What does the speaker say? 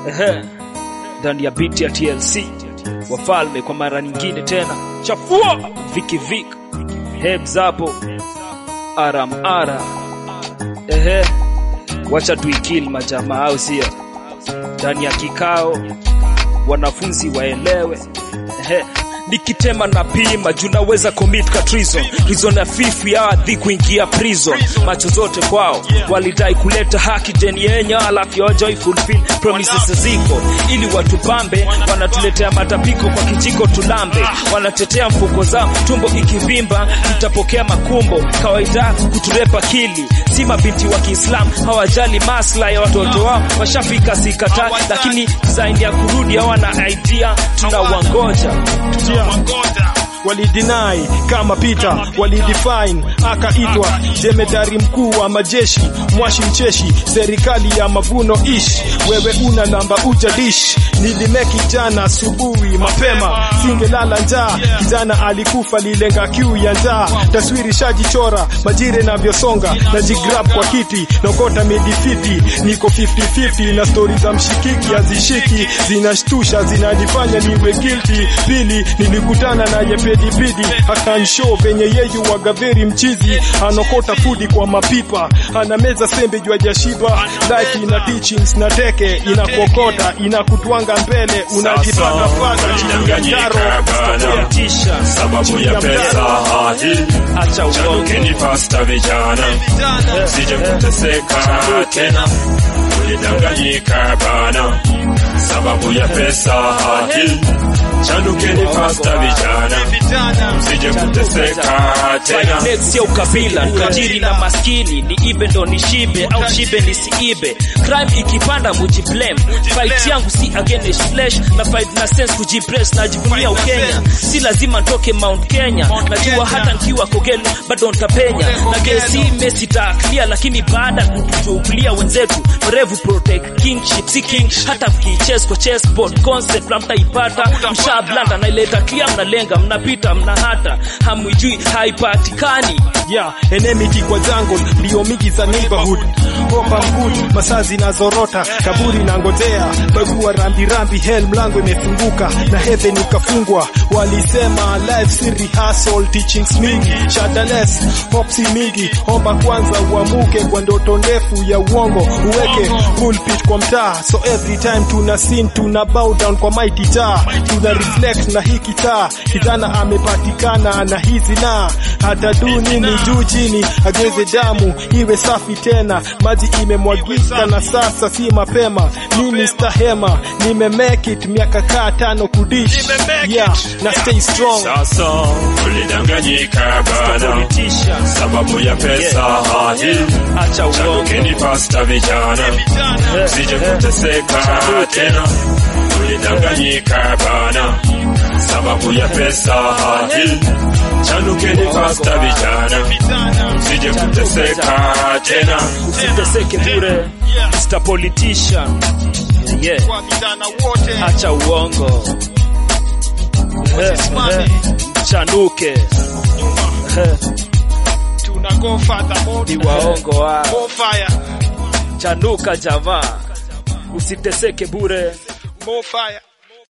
Ehe, ndani ya beat ya TLC wafalme kwa mara nyingine tena, chafua viki vik hebs hapo aram ara. Ehe, wacha tuikili majamaa, au sio? Ndani ya kikao wanafunzi waelewe. Ehe, nikitema na pima juu naweza commit ka treason reason ya fifu ya adhi kuingia prison macho zote kwao walidai kuleta haki deni yenye alafu yojoi fulfill promises ziko ili watupambe wanatuletea matapiko kwa kijiko tulambe wanatetea mfuko zao tumbo ikivimba tutapokea makumbo kawaida kuturepa kili si mabinti wa Kiislamu hawajali maslahi ya watoto wao washafika sikata lakini design ya kurudi hawana idea tunawangoja walidinai kama Peter walidefine akaitwa jemedari mkuu wa majeshi mwashi mcheshi serikali ya mavuno ish wewe una namba uja dish nilimeki jana asubuhi mapema singelala njaa kijana alikufa lilenga kiu ya njaa taswiri shajichora majire navyosonga na jigrab kwa kiti nokota midifiti niko 50-50 na stori za mshikiki hazishiki zinashtusha zinanifanya niwe guilty pili nilikutana na yepedipidi akanshow venye yeyu wagaveri mchizi anokota fudi kwa mapipa ana meza sembe jwa jashiba like ina teachings na teke inakuokota inakutwanga mbele unajipata pata chini ya jaro tisha sababu ya pesa hadi acha uongo chanukeni pasta vijana sije kuteseka tena ulidanganyika bana sababu ya pesa hadi chanukeni pasta vijana sije kuteseka tena Finance ya ukabila tajiri na maskini ni ibe ndo nishibe au shibe nisiibe crime ikipanda mujiblame fight yangu si against flesh na fight na sense kujipress najivunia ukenya si lazima ntoke mount kenya najua hata nkiwa kogelo bado ntapenya na gesi mesi clear lakini baada ya kutuchukulia wenzetu mrevu protect kingship si king hata mkichess kwa chessboard concept mtaipata mshablanda naileta clear mnalenga mnapita mna hata hamwijui haipatikani yeah, enmity kwa jungle ndio mingi za neighborhood Hopa good masaa zinazorota kaburi na ngojea bagua rambi rambi hell mlango imefunguka na heaven ikafungwa walisema life si rehearsal teachings mingi shadaless hopsi mingi omba kwanza uamuke kwa ndoto ndefu ya uongo uweke pulpit kwa mtaa so every time tuna sin tuna bow down kwa mighty taa tuna reflect na hii kitaa kijana amepatikana na hizi na hata du nini juu chini ageze damu iwe safi tena maji imemwagika na sasa si mapema nini stahema nime make it miaka kaa tano kudish yeah na stay strong sasa ulidanganyika bana tisha sababu ya pesa hadi acha uongo chanukeni pasta vijana sije kuteseka tena ulidanganyika bana sababu ya pesa hadi chanukeni pasta vijana sije kuteseka tena usiteseke bure Mr. Politician yeah acha uongo Eh, eh, chanuke Eh, ni waongo wa chanuka jamaa usiteseke bure More fire.